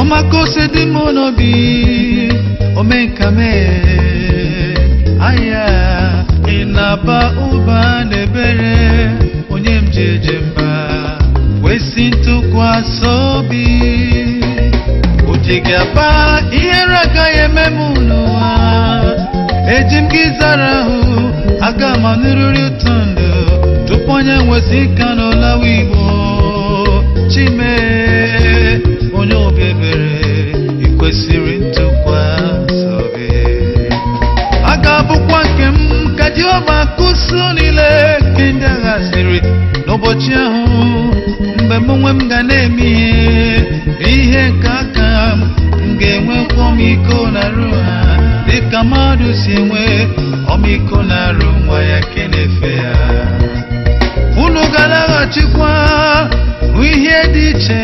ọmakose dị m n'obi omenka mee aya ị na-aba ụba n'ebere onye m ji eje mba kwesị ntụkwasị obi o ji gị aba ihere agaghị eme m n'ụwa eji m gị zara ahụ aga m anụrịrị ụtọ ndụ tupu onye nwesị ka n'ụlawa igbo chime onye obi ebere ị kwesịrị ntụkwasị obi a ga-abụkwa nke m ka Jehova kụsu niile nke ndị agha siri n'ụbọchị ahụ mgbe m onwe m ga na-eme ihe ihe nke aka m m ga-enwekwa ọmịiko na arụ ha dịka mmadụ si enwe ọmịiko na arụ nwa ya ke na-efe ya unu ga-alaghachikwa hụ ihe dị iche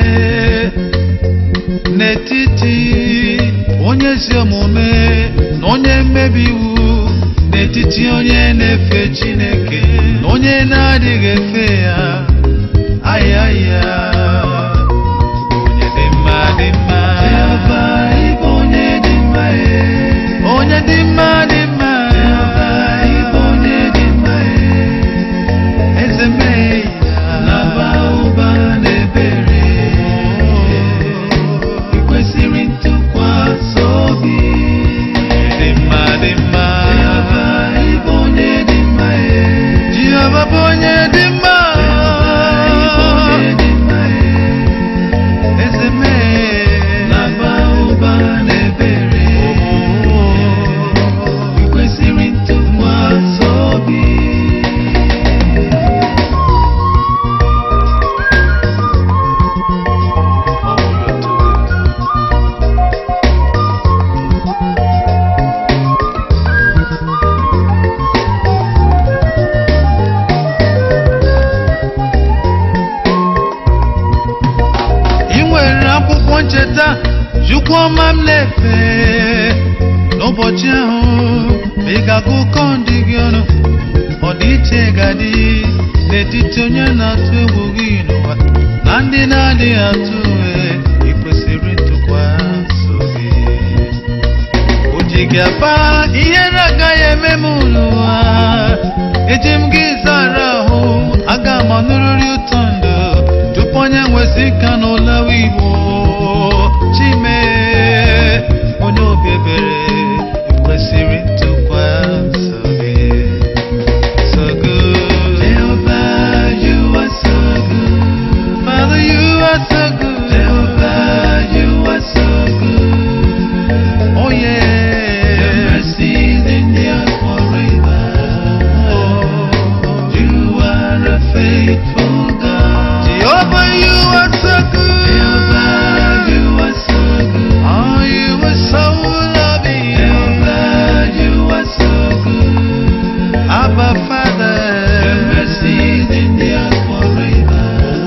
n'etiti onye ezi omume na onye mmebi iwu n'etiti onye na-efe Chineke na onye na-adịghị efe ya ayaya onye dị mma dị mma onye dị mma onye dị mma dị mma onye dị mma eze mee ya na-aba ụba n'ebere ị kwesịrị ntụkwasị obi dị mma dị mma onye dị mma Jehova bụ onye dị mma eze mee na-aba ụba n'ebere ị kwesịrị ntụkwasị obi ị nwere akwụkwọ ncheta chukwu ọma m na-efe n'ụbọchị ahụ ma ị ga-agụ ụkọ ndị gị ọnụ ọdịiche ga-adị n'etiti onye na-atụ egwu gị n'ụwa na ndị na-adịghị atụ egwu ị kwesịrị ntụkwasị obi o ji gị aba ihere agaghị eme m n'ụwa eji m gị zara ahụ aga m anụrịrị ụtọ ndụ tupu onye nwesị ka n'ụlawa igbo chime onye obi ebere kwesịrị ntụkwasị obi so good Jehovah you are so good Father you are so good Jehovah you are so good oh yeah your mercies endure forever you are a faithful God Jehovah you are so good Jehovah you are so good oh you are so loving Jehovah you are so good Abba Father your mercies endure forever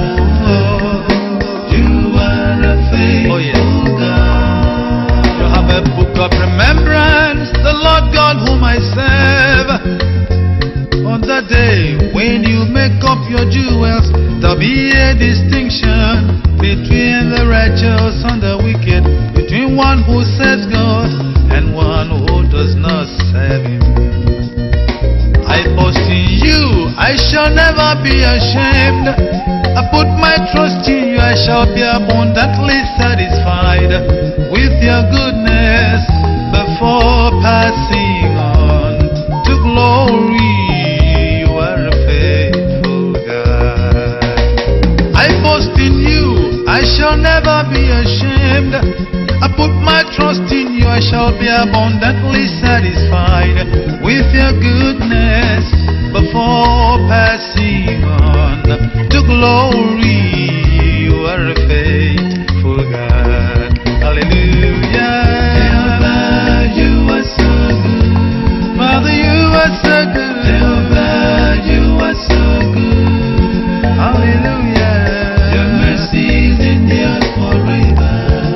you are a faithful God you have a book of remembrance the Lord God whom I serve on the day when you make up your jewels, there'll be a distinction between the righteous and the wicked, between one who serves God and one who does not serve Him. I boast in you, I shall never be ashamed. I put my trust in you, I shall be abundantly satisfied with your goodness before passing on to glory. You are a faithful God. I boast in you, I shall never be ashamed. I put my trust in you, I shall be abundantly satisfied with your goodness before passing on to glory. You are a faithful God. Hallelujah. you are so good. Father, you are so good. Jehovah, you are so good. Hallelujah. Your mercies endure forever.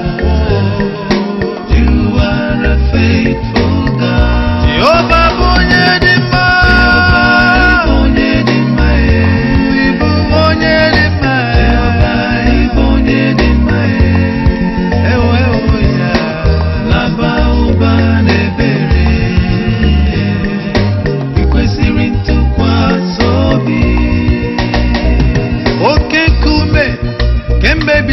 You are a faithful God. Jehovah, bụ onye dị mma. Jehovah, bụ onye dị mma. Ịbụ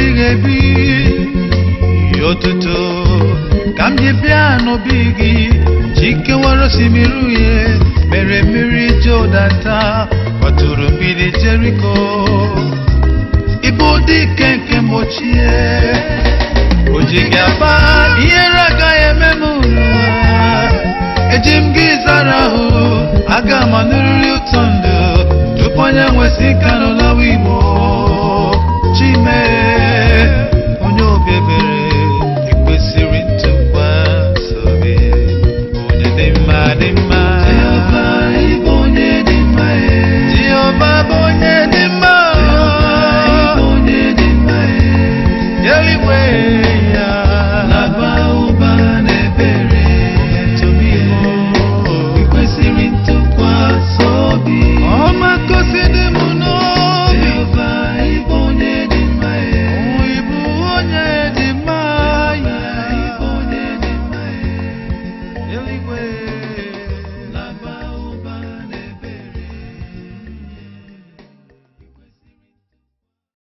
ebighị ebi otuto ka m ji bịa n'obi gị chikewara osimiri uhie mere mmiri jodata kwaturu mgbidi jeriko ịbụ dike nke mgbochie o ji gị aba ihere agaghị eme m n'ụwa eji m gị zara ahụ aga m anụrịrị ụtọ ndụ tupu onye nwesị ka n'ụlawa igbo